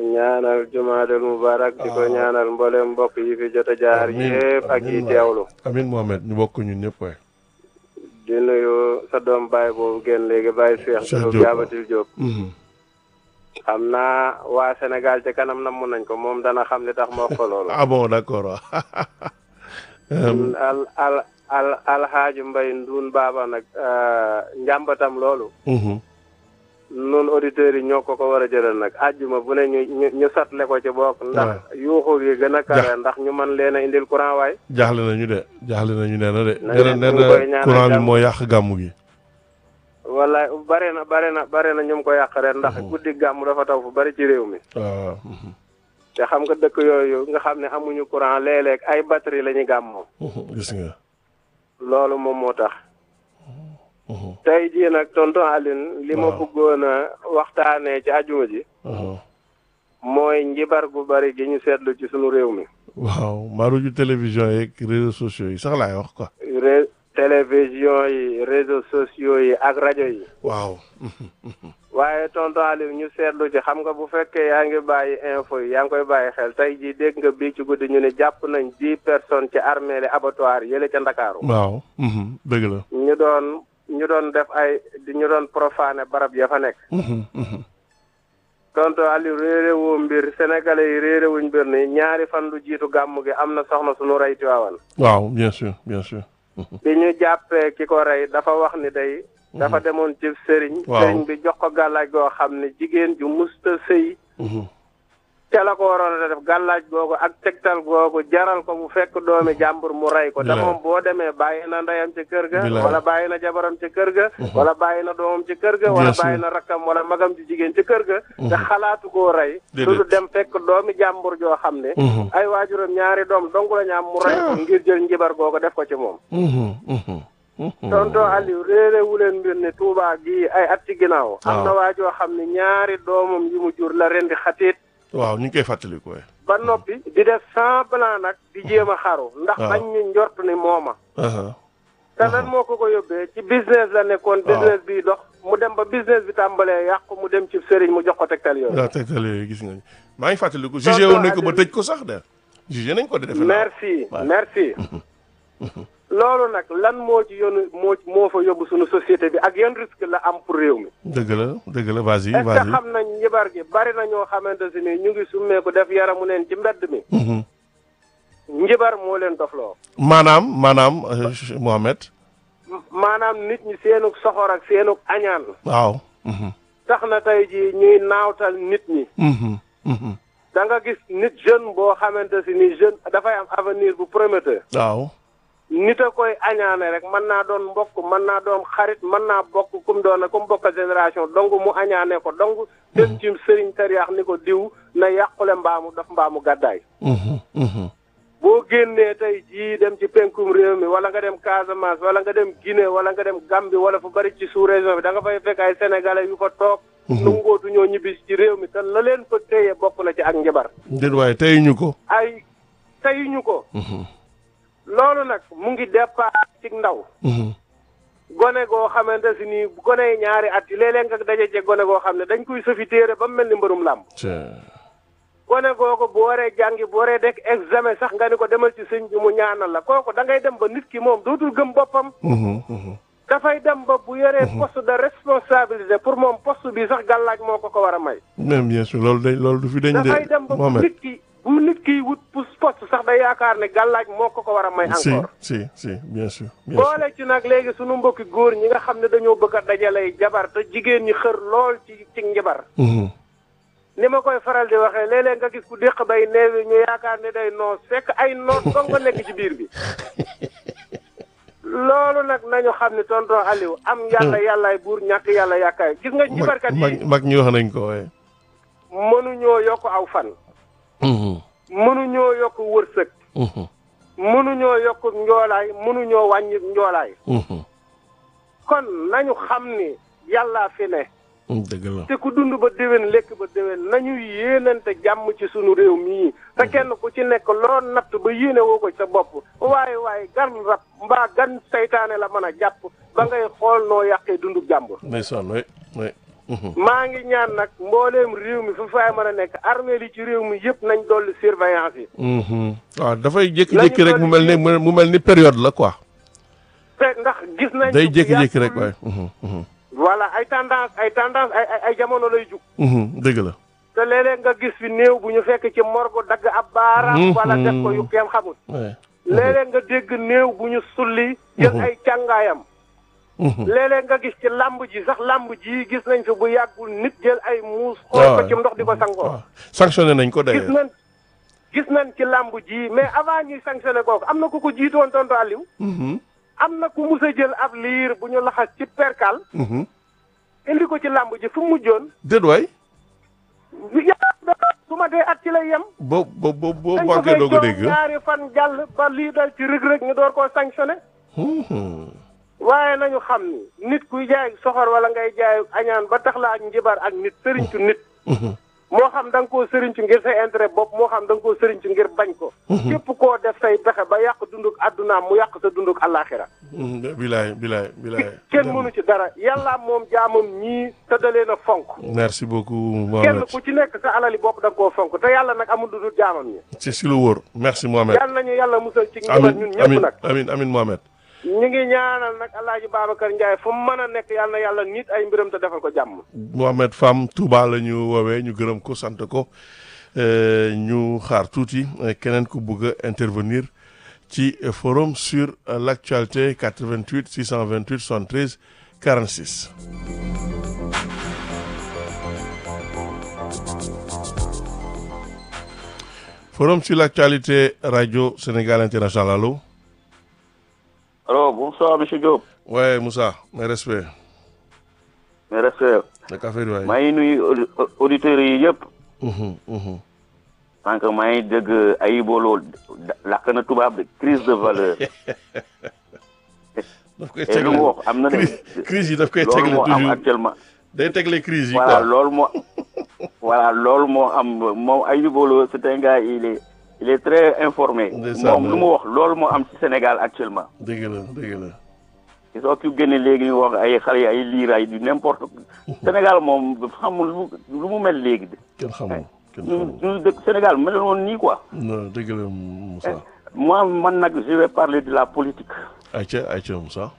ñaanal jumaadal mubarak di ko ñaanal mboolem mbokk yi fi jot a jaar Amiin, yëpp ak yi amiin waay. teewlu amin Mohamed ñu bokk ñun ñëpp waay di nuyu sa doom baay boobu génn léegi baay Cheikh Cheikh Diop Diop. Jaabatil Diop Mhm. xam naa waa Sénégal ci kanam namm nañ ko moom dana xam li tax ma wax ko loolu ah bon d'accord waaw Euh, al al al alxaaji mbay nduun baaba nag euh, njàmbatam loolu mhm. nun auditeurs yi ñoo ko ko war a jëlal nag àjjuma bu ne ñu ñu ñu satle ko ci bokk ndax yuuxu gi gën a kare ndax ñu mën leen a indil courant waay jaaxle nañu de jaaxle nañu nee na de Na nee na ngeen- nee ñu ngi koy na ñaanal courant bi jàmm. moo yàq gàmmu gi wala bare na bare na bare na ñu ngi ko yàq ren ndax guddi gàmm dafa taw fu bari ci réew mi waaw mhm. te xam nga dëkk yooyu nga xam ne amuñu courant léeg-léeg ay batterie la ñu gàmmoo Mhm. gis nga loolu moom moo tax Mhm. tey jii nag tonton Aline li ma Waaw. bëggoon a waxtaanee ci ajuma ji Mhm. mooy njibar gu bari gi ñu seetlu ci sunu réew mi waaw maaruju télévision yeeg réseaux sociaux yi sax laay wax quoi ré télévision yi réseaux sociaux yi ak rajo yi waaw waaye tonton Aliou ñu seetlu ci xam nga bu fekkee yaa ngi bàyyi info yi yaa ngi koy bàyyi xel tey jii dégg nga bii ci guddi ñu ne jàpp nañ dix personnes ci armée li abattoir yële ca Ndakaaru waaw mhm. dëgg la ñu doon ñu doon def ay di ñu doon profané barab ya fa nekk Mhm. Mhm. tonton Aliou réeré woo mbir sénégalais yi réeré wuñ mbir ni ñaari fan lu jiitu gàmm gi am na soxna suñu rey Tiwaawan waaw bien sûr bien sûr bi ñu jàppee ki ko rey dafa wax ni day dafa demoon ci sëriñ Waaw. sëriñ bi jox ko gàllaaj goo xam ne jigéen ju musta sëy Mhm. ca la ko waroon a def gàllaaj googu ak tegtal googu jaral ko bu fekk doomi jàmbur mu rey ko te Bilaay. moom boo demee bàyyi na ndeyam ci kër ga Bilaay. wala bàyyi na jabaram ci kër ga wala bàyyi na doomam ci kër ga wala Bien sûr. bàyyi na rakkam wala magam ci jigéen ci kër ga te xalaatu koo rey Déedéet. su du dem fekk doomi jàmbur joo xam ne Mhm. ay waajuram ñaari doom dong la ñu am mu rey ko ngir jël njibar googu def ko ci moom Mhm. Mhm. Mhm. tonton Aliou réeré wu leen mbir ne Touba gii ay at ci ginnaaw am na Waaw. waa joo xam ne ñaari doomam yi mu jur la rendi xatiit waaw ñu ngi koy fàttali ko ba noppi di def semblant nag di jéem a xaru ndax Waaw. bañ ñu njort ni mooma aha te lan moo ko ko yóbbee ci business la nekkoon business bi dox mu dem ba business bi tàmbalee yàqu mu dem ci sëriñ mu jox ko tegtal yooyu waaw tegtal yooyu gis nga ni maa ngi fàttali ko jugé woon nañ ko ba tëj ko sax de jugé nañ ko de defe naa merci waaw. merci loolu nag lan moo ci yoonu moo moo fa yóbbu suñu société bi ak yan risque la am pour réew mi dëgg la dëgg la vas-y est-ce que vas-y xam nañ njibar gi bari na ñoo xamante si ni ñu ngi summeeku def yaramu neen ci mbedd mi Mhm. njibar moo leen dofloo maanaam maanaam euh, Mohamed M- maanaam nit ñi seenug soxor ak seenug añaan waaw Mhm. tax na tey jii ñuy naawtal nit ñi Mhm. Mhm. da nga gis nit jeune boo xamante si ni jeune dafay am avenir bu prometteur waaw nit a koy añaane rek mën naa doon mbokk mën naa doon xarit mën naa bokk kum doon kum bokk génération dong mu añaane ko dong dem ci sëriñ tariyaax ni ko diw na yàqule mbaamu daf mbaamu gàddaay Mhm. Mhm. boo génnee tey jii dem ci penkum réew mi wala nga dem Casamance wala nga dem Guinée wala nga dem Gambie wala fu bari ci sous région bi da nga fay fekk ay sénégalais yu fa toog nungootu ñoo ñibbi ci réew mi te la leen fa téye bokk na ci ak njabar déet waaye tey ñu ko ay teyuñu ko Mhm. loolu nag mu ngi départ ci ndaw Mhm. gone goo xamante si nii gone yi ñaari at yi léeg-léeg nga daje ci gone goo xam ne dañ koy sëfi téere ba mu mel ni mbërum làmb Tiens. gone googu bu waree jàngi bu waree dekk examen sax nga ni ko demal ci sëñ bi mu ñaanal la kooku da ngay dem ba nit ki moom dootul gëm boppam Mhm. Mhm. dafay dem ba bu yoree poste de responsabilité pour moom poste bi sax gàllaaj moo ko ko war a may même bien sûr loolu dañ loolu du fi dañ dafay de dem ba bu Mohamed nit ki bu nit ki wut pour poste sax day yaakaar ne gàllaaj moo ko ko war a may si encore si si bien sûr bien sûr boole ci nag léegi sunu mbokki góor ñi nga xam ne dañoo bëgg a dajalay jabar te jigéen ñi xër lool ci ci njabar Mhm. ni ma koy faral di waxee léeg-léeg nga gis ku déq bay neewi ñu yaakaar ne day noos fekk ay noos dong nga nekk ci biir bi loolu nag nañu xam ne tonton Aliou am yàlla yàllaay buur ñàkk yàlla yàkkaay gis nga mag njibarkat mag yi mag ñi wax nañ ko waaye mënuñoo yokk aw fan Mhm. mënuñoo yokk wërsëg Mhm. mënuñoo yokk njoolaay mënuñoo wàññi njoolaay Mhm. kon nañu xam ni yàllaa fi ne dëgg la te ku dund ba déwén lekk ba déwén nañu yéenante jàmm ci sunu réew mii te kenn ku ci nekk loo natt ba yéene woo ko sa bopp waaye waaye gan rab mbaa gan saytaane la mën a jàpp ba ngay xool noo yàqee dundu jàmbur ndeysaan oui oui maa ngi ñaan nag mbooleem réew mi fu faay mën a nekk armée li ci réew mi yëpp nañ dolli surveillance yi Mhm. waaw dafay jékki-jékki rek mu mel ni mu mel ni période la quoi. te ndax gis nañ day ci bu jékki-jékki rek yàggul- waaye. Mhm, mhm. voilà ay tendance ay tendance ay ay ay jamono lay jug Mhm, dëgg la. te léeg-léeg nga gis fi néew bu ñu fekk ci morgue dagg ab baaraam Mhm. wala def ko yu kenn xamul Ouais. léeg-léeg nga dégg néew bu ñu sulli jël Mhm. ay càngaayam Mhm. léeg-léeg nga gis ci lamb ji sax lamb ji gis nañ fi bu yàggul nit jël ay muus xool ko waaw ci ndox di ko sangoo waaw sanctionné nañ ko gis d'ailleurs. nañ gis nañ ci lamb ji mais avant ñuy sanctionné kooku am na ku ko jiitoon tontu Aliou Mhm, am na ku mus a jël ab liir bu ñu laxas ci perkal mhm. indi ko ci lamb ji fu mu mujjoon déet waay. yàlla su ma dee at ci lay yem boo boo boo boo dañ ko manqué fay doo ko jox dégg. ñaari fan jàll ba lii dal ci rëg-rëg ñu door koo sanctionné Mhm. waaye nañu xam ni nit kuy jaay soxor wala ngay jaay añaan ba tax la ak njibar ak nit sëriñtu nit Mhm. moo xam da nga koo sëriñtu ngir sa intérêt bopp moo xam da nga koo sëriñtu ngir bañ ko képp koo def say pexe ba yàq dunduk addunaam mu yàq sa dunduk àllaaxira Mhm. bilaay bilaay bilaay. kenn mënu ci dara yàlla moom jaamam ñii tëddalee na fonk merci beaucoup kenn Mohamed. ku ci nekk sa alali bopp da nga koo fonk te yàlla nag amul lu dul jaamam ñi c'est si lu wóor merci Mohamed. yàlla nañu yàlla musal ci njibar amin ñun ñëpp amin nag amin amin Mohamed. ñu ngi ñaanal nag alaaji Babacar Ndiaye fu mu mën a nekk yàlla na yàlla nit ay mbiram te defal ko jàmm Mohamed Fam Touba la ñu woowee ñu gërëm ko sant ko euh, ñu xaar tuuti euh, keneen ku bëgg a intervenir ci euh, forum sur euh, l'actualité 88 628 73 46. forum sur l'actualité radio Sénégal international allo. Alors, bonsoir, monsieur Diop. ouais Moussa mes respects. Mes respects. naka affaire yi waay. maa ngi nuyu audi- auditeurs yi yëpp. Mhm, mhm. tant que maa ngi dégg ay booloo lakk na tubaab de crise de valeur. daf koy et lu mu tegle wax am na de. crise crise yi daf koy loolu tegle moo am toujours actuellement. day tegle crise yi voilà quoi. loolu moo. voilà loolu moo am moom ay booloo c'est un gars il est il est très informé. Ndeysaan. moom lu mu wax loolu moo am ci Sénégal actuellement. dëgg la dëgg la. il faut que génne léegi ñu wax ay xale yi ay liir ay du n'importe Sénégal moom xamul lu lu mu mel léegi de. kenn xamul kenn ñun xamul. ñun dëkk Sénégal mel woon nii quoi. non dëgg la Moussa. moi man nag je vais parler de la politique ayca ayca Moussa.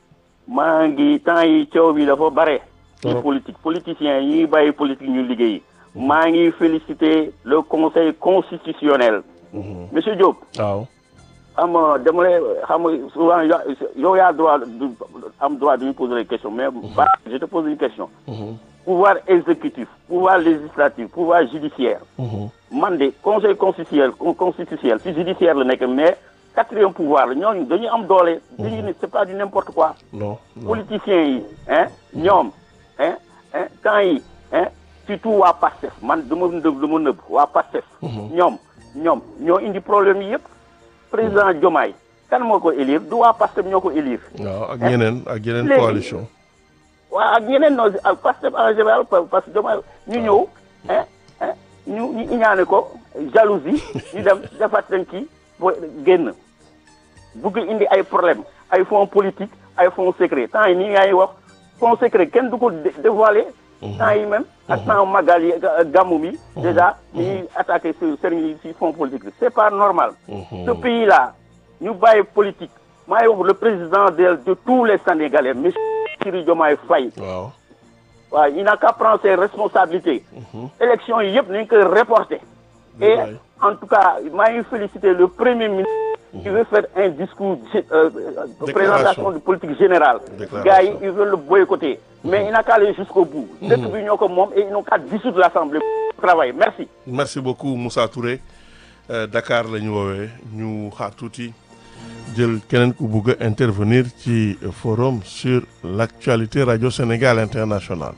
maa ngi temps yi coow bi dafa bare ci Trop. politique politiciens yi ñuy bàyyi politique ñu liggéey maa ngi féliciter le conseil constitutionnel Mhm. monsieur Diop waaw. xam nga dama lay xam nga souvent ya- yow yaa droit du am droit de me poser des questions mais ba je te pose une question Mhm. pouvoir exécutif pouvoir législatif pouvoir judiciaire Mhm. man de conseil constitutionnel constitutionnel si judiciaire la nekk mais quatrième pouvoir la ñooñu dañuy am doole dañuy ne c'est pas du n'importe quoi non non. politiciens yi hein ñoom hein hein temps yi hein surtout waa PASTEF man du ma nëb du ma nëb waa PASTEF ñoom ñoom ñoo indi problème yi yëpp président Diomaye kan moo ko élire du waa PASTEF ñoo ko élire waaw ak ñeneen ak yeneen Léegi. coalition. waa ak ñeneen noo ak PASTEF en général pa- parce que Diomaye ñu ñëw hein hein ñu ñu iñaane ko jalousie ñu dem defaat leen kii bo génn bugg indi ay problème ay fonds politique ay fonds secret temps yi nii ngay wax fonds secret kenn du ko dé- dévoiler temps yi même ak temps magal yi ga- gàmmu bi déjà ñuy attaqué si sëriñ yi si fonds politique bi c'est pas normal ce pays là ñu bàyyi politique maa ngi wax le président de de tous les Sénégalais monsieur Bassirou Diomaye Faye waaw. waaw il n'a qu'à prendre ses responsabilités élection yi yëpp nañ koy reporter et Wallaay. en tout cas maa ngi féliciter le premier ministre qui veut faire un discours gé- euh, euh, présentation de politique générale Déclaration. gars yi ils veulent le boycotter mais il n'a qu'à aller jusqu'au bout dëkk bi ñoo ko moom et ils n'ont qu'à dissoudre l'Assemblée pour travailler merci merci beaucoup Moussa Touré Euh, Dakar la ñu woowee ñu xaar tuuti jël keneen ku bugg a intervenir ci forum sur l'actualité radio Sénégal international.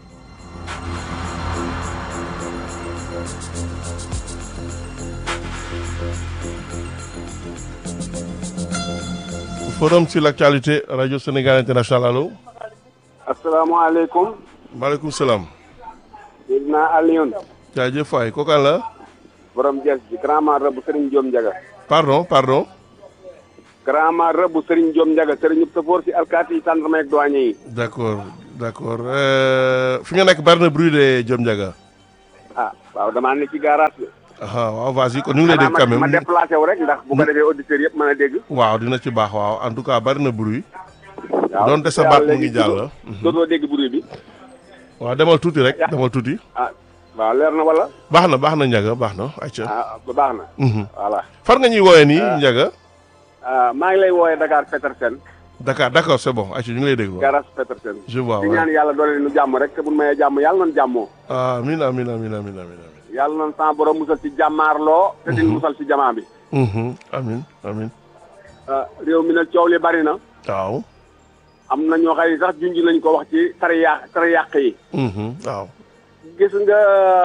forum sur l'actualité radio Sénégal international allo. asalaamaaleykum maaleykum salaam. dégg naa Alioune jaajëf waay kooku la. borom jes bi grand mara bu Serigne Diom Ndiaga pardon pardon. grand mara bu Serigne Diom Ndiaga Serigne ñëpp sa foor si alkaati yi tàndarma ak douane yi d'accord d'accord euh, fi nga nekk bari na bruit de Diom Ndiaga ah waaw damaa ne ci garage bi. ah waaw vas-y kon ñu ngi lay dégg xanaa quand ma ma même déplacé wu rek ndax bu ko defee auditeurs yëpp mën a dégg. waaw dina ci baax waaw en tout cas bari na bruit waaw donte sa baat mu ngi jàll dootoo dégg bruit bi. waaw demal tuuti rek demal tuuti ah waaw leer na wala. baax na baax na Ndiaga baax na ayca ah ba baax na. Mhm. voilà. far nga ñuy woowee nii Ndiaga ah maa ngi lay woowee Dakar Petersen. Dakar d'accord c'est bon ayca ñu ngi lay déglu garage Petersen. je vois di waaw ñaan yàlla doole nu jàmm rek te bu nu mayee jàmm yàlla noonu jàmmoo. amin amin amin amin amin amin yàlla noonu sama borom musal ci jàmmaarloo. te di musal ci jamaa bi. Mhm. amin amin ah réew mi nag coow li bari na. waaw am na ñoo xëy sax junj nañ ko wax ci tari yàq tari yàq yi. Mhm. waaw gis nga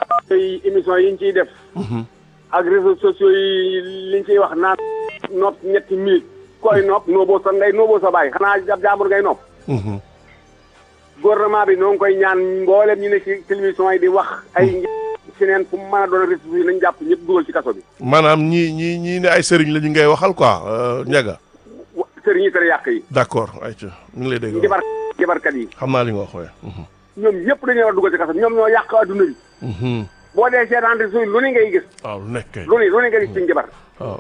ay émission yi ñu ciy def. Mhm. ak réseaux sociaux yi liñ ciy wax naan nopp ñetti minutes koy nopp nooboo sa ndey nooboo sa baay xanaa jab jaambur ngay nopp Mhm. gouvernement bi noo ngi koy ñaan mboolem ñu ne ci télévision yi di wax ay ci neen fu mu mën a doon réseaux sociaux yi nañ jàpp ñëpp dugal ci kaso bi maanaam ñii ñii ñii ne ay sëriñ la ñu ngay waxal quoi euh, Ndiaga wa- sëriñ yi tere yàq yi d'accord ayca ñu ngi lay dégg jabar jabarkat yi xam naa li nga wax waaye Mhm. ñoom ñëpp dañuy war a dugal ci kaso bi ñoom ñoo yàq adduna bi Mhm. boo dee seetaan réseaux yi lu ne ngay gis waaw lu nekk kay lu ne lu ne ngay gis ci jabar waaw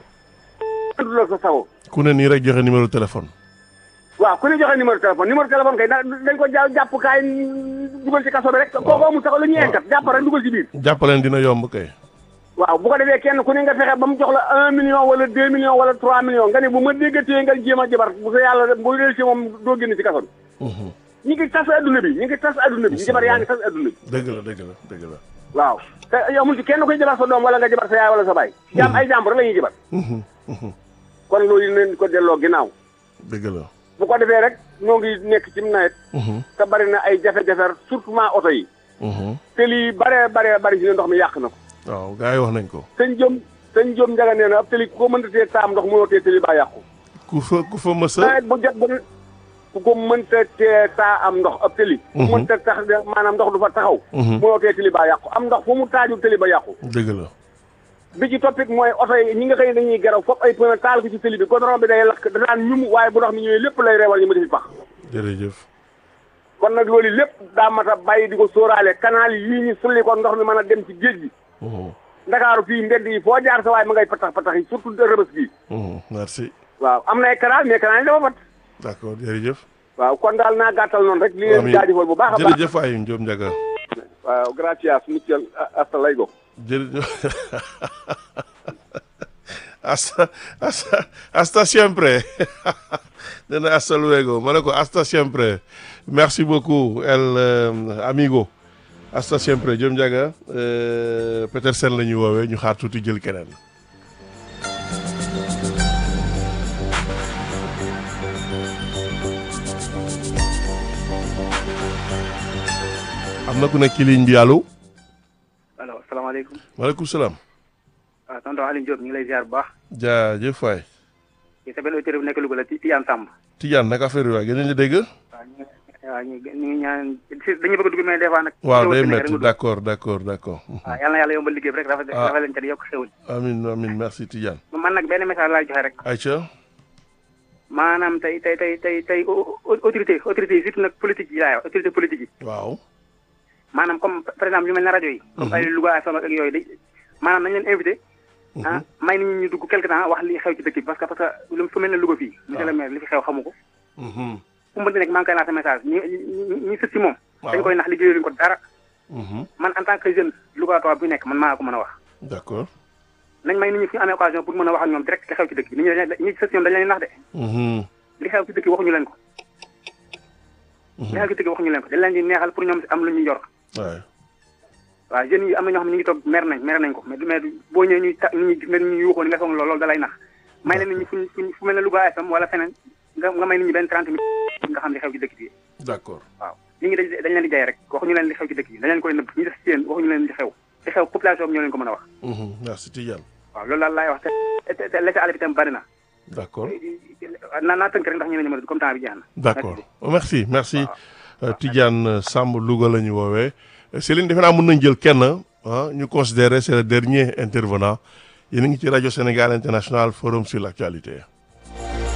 du la sa sago ku ne nii rek joxe numéro téléphone waaw ku ne joxe numéro téléphone numéro téléphone kay da- dañ ko ja jàpp kaay dugal ci kaso bi rek kooku amul sax lu ñuy enkat jàpp rek dugal ci biir jàppaleen dina yomb kay waaw bu ko defee kenn ku ne nga fexe ba mu jox la un million wala deux millions wala trois millions nga ne bu ma déggatee nga jéem a jabar bu sa yàlla bu dee ci moom doo génn ci kaso bi Mhm. ñi ngi tas adduna bi ñi ngi tas adduna bi jabar yaa ngi tas adduna bi dëgg la dëgg la dëgg la waaw te amul ci kenn koy jabar sa doom wala nga jabar sa yaay wala sa baay jaam ay jàmbur rek la ñuy jabar Mhm. Mhm. kon loolu nañ ko delloo ginnaaw dëgg la bu ko defee rek ñoo ngi nekk ci nawet Mhm. te bari na ay jafe-jafe surtout oto yi Mhm. te lii bare bare bari ci ne ndox mi yàq na ko waaw gars yi wax nañ ko sëñ Jom sëñ Jom njaga nee na ab tëli ku ko mënta tee taam ndox mënoo tee tëli baa yàqu ku fa ku fa mësa nawet bu jot ba ku ko mënta tee taa am ndox ab tëli ku Mhm. mënta tax de maanaam ndox du fa taxaw Mhm. mënoo tee tëli baa yàqu am ndox fu mu taaju tëli ba yàqu dëgg la bi ci toppit mooy oto yi ñi nga xëy dañuy geraw foofu ay pneu taal ko ci tëli bi goudron bi day lakk danaan ñum waaye bu ndox mi ñëwee lépp lay reewal ñu ma defi pax jërëjëf kon nag loolu lépp daa mat a bàyyi di ko sóoraale canal yii ñu sulli ko ndox mi mën a dem ci géej gi Mhm. ndakaaru fii mbedd yi foo jaar sa waaye ma ngay patax patax yi surtout rëbës bii Mhm. merci waaw am na ay canal mais canal yi dafa fat d'accord jërëjëf waaw kon daal naa gàttal noonu rek li leen Amiin. jaajëfal bu baax a baax jërëjëf waay Ndiom Ndiaga waaw gracias mutuel hasta luego jërëjëf hasta hasta hasta siempre nee na hasta luego ma ne ko hasta siempre merci beaucoup el euh, amigo hasta siempre Diom Ndiaga euh, Petersen la ñuy woowee ñu xaar tuuti jël keneen am na ku nekk ci ligne bi allo allo asalaamaaleykum maaleykum salaam waaw tonton Aliou Diop ñu ngi lay ziar bu baax jaajëf waay ci sa benn auditeur bu nekk Louga la Tidiane Samb Tidiane naka affaire yi waay gën nañu dégg waaw ñu ngi waaw ñu ngi ñu ngi ñaan si dañuy bëgg a dugg mais des fois nag waaw xéwal day si nekk rek métti nga dugg. d'accord d'accord d'accord waaw yal na yàlla yombal liggéey bi rek rafet Ah. rafet leen ca di yokk xéwal amin amin merci Tidiane man nag benn message laay joxe rek Aïcha maanaam tey tey tey tey tey au- au- autorité autorité yi surtout nag politique yi laay wax autorité politique yi waaw maanaam comme par exemple yu mel ne rajo yi comme ay Louga FM ak yooyu day maanaam nañ leen invité ah may nit ñi ñu dugg quelque temps wax li xew ci dëkk bi parce que parce que lu fu mel ne Louga fii monsieur le maire li fi xew xamu ko Mhm. fu mu mënti nekk maa ngi koy lancé message ñi ñi ñi sës si moom Waaw. dañ koy nax liggéeyuñu ko dara Mhm. man en tant que jeune Louga toog bu nekk man maa ko mën a wax d'accord nañ may nit ñi fu ñu amee occasion pour mën a wax ak ñoom direct li xew ci dëkk bi nit ñi dañ ñi sës si ñoom dañ leen nax de Mhm. li xew ci dëkk bi waxuñu leen ko li xew ci dëkk bi waxuñu leen ko dañ leen di neexal pour ñoom am lu ñuy yor waay waaw jeunes yi am na ñoo xam ne ñu ngi toog mer nañ mer nañ ko mais du mais du- boo ñëwee ñuy ta nit ñi gis nga nit ñi yuuxoo ni nga foog ne loolu loolu da lay nax may leen nit ñi fuñ fuñ fu mel ne Louga FM wala feneen nga nga may nit ñi benn 30 minutes nga xam li xew ci dëkk bi d'accord waaw nit ñi dañ dañ leen di jaay rek waxuñu leen li xew ci dëkk bi dañ leen koy nëbb ñi def ci yéen waxuñu leen li xew li xew population bi ñoo leen ko mën a wax Mhm. merci Tidiane waaw loolu daal laay wax te te te laisser aller bi tam bari na d'accord naa naa tënk rek ndax ñu ne ñu comme temps bi jeex na d'accord merci merci euh, Tidiane Samb Louga la ñu woowee Céline defe naa mën nañ jël kenn ah ñu considérer c'est le dernier intervenant yéen a ngi ci rajo Sénégal International Forum sur l'actualité